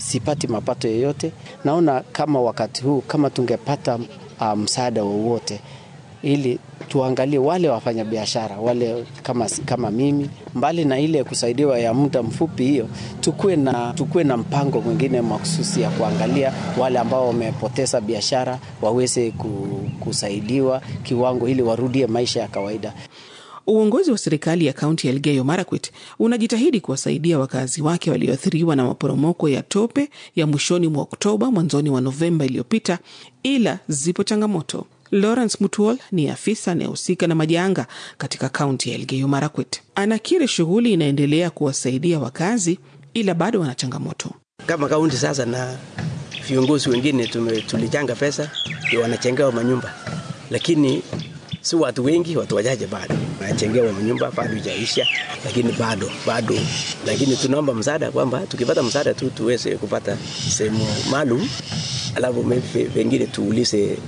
sipati mapato yoyote. Naona kama wakati huu kama tungepata msaada um, wowote ili tuangalie wale wafanyabiashara wale kama, kama mimi, mbali na ile kusaidiwa ya muda mfupi hiyo, tukuwe na, tukuwe na mpango mwingine mahususi ya kuangalia wale ambao wamepoteza biashara waweze kusaidiwa kiwango ili warudie maisha ya kawaida. Uongozi wa serikali ya kaunti ya Elgeyo Marakwet unajitahidi kuwasaidia wakazi wake walioathiriwa na maporomoko ya tope ya mwishoni mwa Oktoba, mwanzoni mwa Novemba iliyopita, ila zipo changamoto. Lawrence Mutuol ni afisa anayehusika na majanga katika kaunti ya Elgeyo Marakwet. Anakiri shughuli inaendelea kuwasaidia wakazi, ila bado wana changamoto. Kama kaunti sasa na viongozi wengine tulichanga pesa ndio wanachengewa manyumba, lakini si watu wengi, watu wachache bado wanachengewa manyumba, bado ijaisha, lakini bado bado, lakini tunaomba msaada kwamba tukipata msaada tu tuweze kupata sehemu maalum, alafu pengine tuulize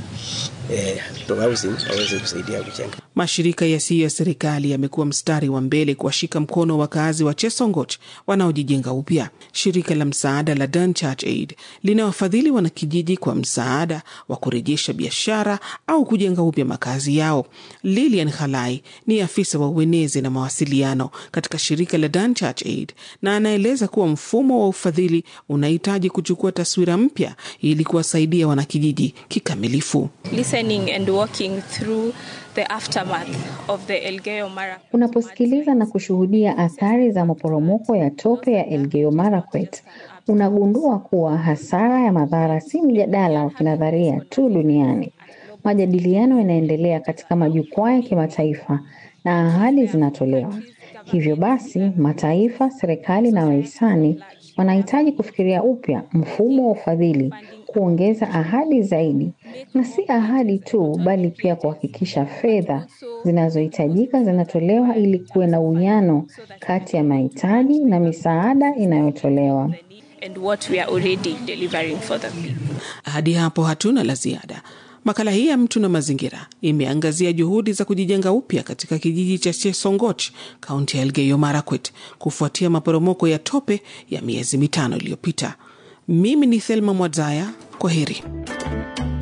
Eh, waweze kusaidia kujenga. Mashirika yasiyo ya serikali yamekuwa mstari wa mbele kuwashika mkono wakazi wa Chesongoch wanaojijenga upya. Shirika la msaada la Done Church Aid linawafadhili wanakijiji kwa msaada wa kurejesha biashara au kujenga upya makazi yao. Lilian Khalai ni afisa wa uenezi na mawasiliano katika shirika la Done Church Aid na anaeleza kuwa mfumo wa ufadhili unahitaji kuchukua taswira mpya ili kuwasaidia wanakijiji kikamilifu. And walking through the aftermath of the Elgeyo Marakwet. Unaposikiliza na kushuhudia athari za maporomoko ya tope ya Elgeyo Marakwet, unagundua kuwa hasara ya madhara si mjadala wa kinadharia tu duniani. Majadiliano yanaendelea katika majukwaa ya kimataifa na ahadi zinatolewa. Hivyo basi, mataifa, serikali na wahisani wanahitaji kufikiria upya mfumo wa ufadhili, kuongeza ahadi zaidi, na si ahadi tu, bali pia kuhakikisha fedha zinazohitajika zinatolewa ili kuwe na uwiano kati ya mahitaji na misaada inayotolewa. Hadi hapo hatuna la ziada. Makala hii ya Mtu na Mazingira imeangazia juhudi za kujijenga upya katika kijiji cha Chesongoch, kaunti ya Elgeyo Marakwet, kufuatia maporomoko ya tope ya miezi mitano iliyopita. Mimi ni Thelma Mwadzaya, kwa heri.